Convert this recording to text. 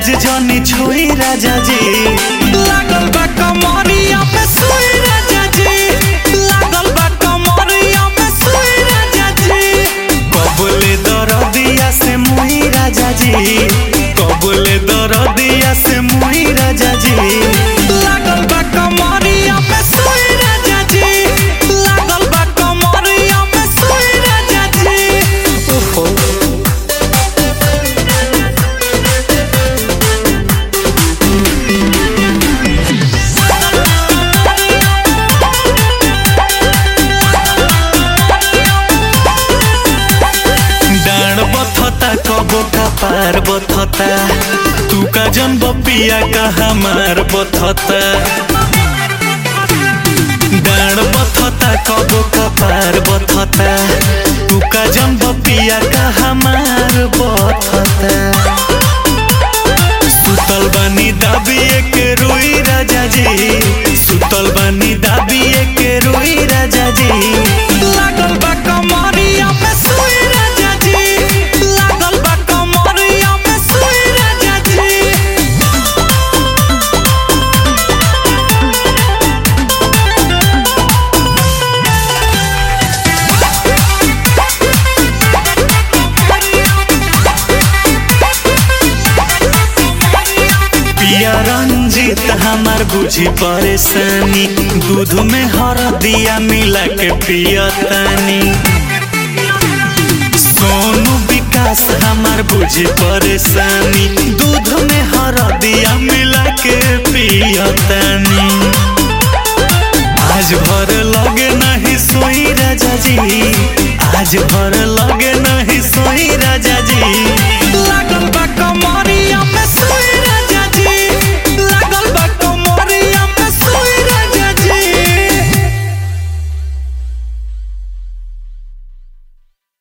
आज जनी छुई राजा जी लागल बा कमरिया में सुई राजा जी लागल बा कमरिया में सुई राजा जी कबले दरदिया से मुई राजा जी कबले दरदिया से मुई राजा जी लागल बा कमरिया में सुई राजा जी लागल बा कमरिया में सुई राजा जी ओहो डाँड बथता कबो का पार बथता तू का जन बपिया का हमार बथता डाँड बथता कबो का पार बथता तू का जन बपिया का हमार बथता सुतल बानी दाबिए के रोई राजा जी सुतल बानी दाबिए के रोई राजा जी लागल बा कमरिया में सुई राजा जी लागल बा कमरिया में सुई राजा जी पिया रंजीत हमार बुझी परेशानी दूध में हरदिया मिला के पियतानी सोनू विकास हमार बुझी परेशानी दूध में हरदिया मिला के पियतानी आज भर लगे नहीं सोई राजा जी आज भर लगे नहीं सोई राजा जी